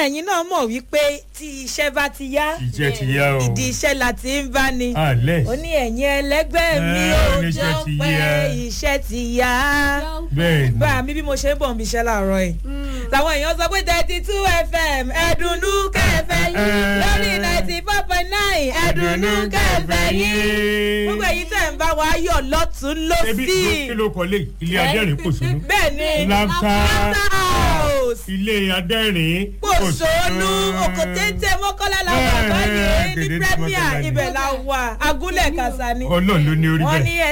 ẹ̀yin náà mọ̀ wípé tí iṣẹ́ bá ti yá iṣẹ́ ti yá o ìdí iṣẹ́ la ti ń bá ni alẹ́ ó ní ẹ̀yin ẹlẹ́gbẹ́ mi Eh, ò oníṣẹ́ jọ ti pé yá. iṣẹ́ ti yá bẹ́ẹ̀ ni bá mi bí mo ṣe ń bọ̀ ń bíṣẹ́ láàárọ̀ yìí làwọn èèyàn sọ pé thirty two fm ẹ̀dùnnú kẹfẹ́ yín lórí ninety four point nine ẹ̀dùnnú kẹfẹ́ yín gbogbo èyí tẹ̀ ń bá wa yọ̀ lọ́tún ebi lọ́sí kí ló kọ lé ilé adẹ́rìn pòṣónú bẹ́ẹ̀ ni lápá house ilé adẹ́rìn pòṣónú òkòtéńté mọ́kànlá la wà báyìí ní Gèdè tí premier Mọ́kọ́lá ni. ibẹ̀ la wà agúnlẹ̀ kàṣà ni ọlọ́run ló ní orí wọ́n bẹ́ẹ̀. ní